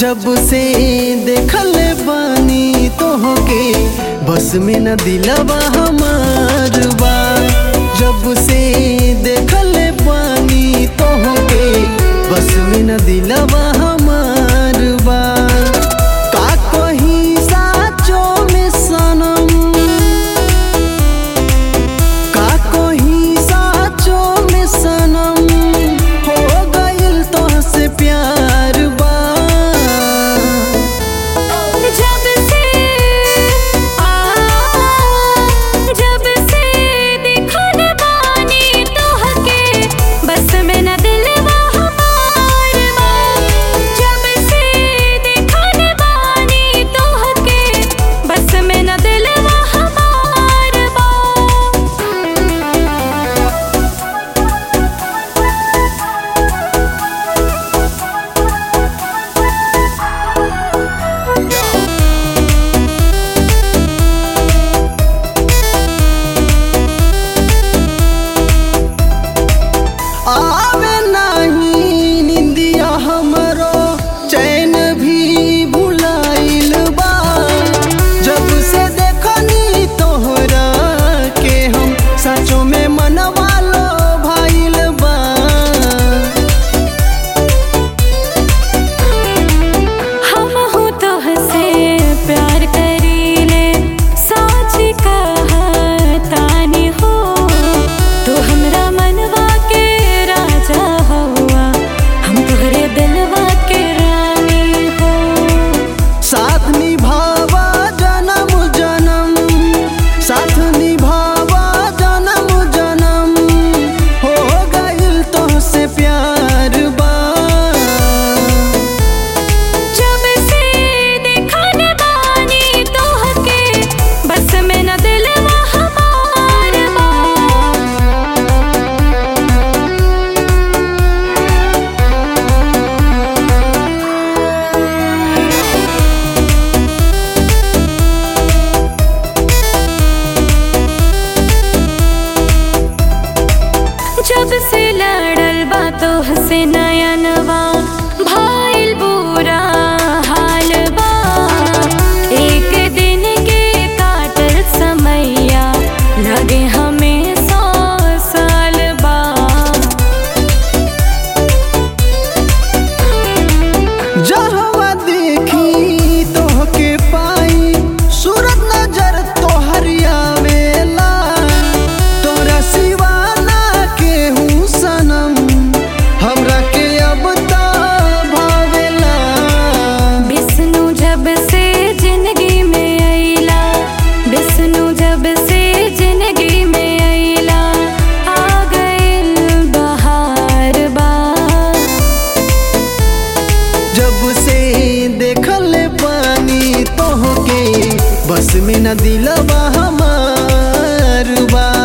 जब से देखल बानी तोहके बस में न दिलवा हमार बा जब से देखल बानी तोहके बस में न दिलवा हमार बा का कहीं साचो में सनम का कहीं साचो में सनम हो गइल तोहसे प्यार बा जब से आ जब से देखल बानी तोहके बस में न दिलवा हमार बा जब से देखल बानी तोहके बस में न दिलवा हमार बा आवे नाही निंदिया हमरो चैन भी भुलाइल बा जब से देखनी तोहरा के हम सचो में मनवा लो भाइल बा हम हो तो हसे प्यार करीले साच कहतानी हो तू हमरा मनवा के राजा हुआ हम तोहरे दिलवा के रानी हो साथ निभावा जन्म जन्म साथ निभावा जन्म जन्म हो गइल तोहसे प्यार बा जब से देखल बानी तोहके बस में न दिलवा हमार बा जब से लड़ल बातो हसे नया नवा भाईल बुरा हाल बा एक दिन के काटल समैया लगे हमें सौ साल बा जहवा देखी तोहके पाई सूरत नजर तोहर आवेला तोरा सिवा ना केहू सनम हमरा के अब त भावेला विष्णु जब से जिंदगी में अइला विष्णु जब से जिंदगी में अइला आ गइल बहार बा जब से देखल पानी तोहके बस में न दिलवा हमार बा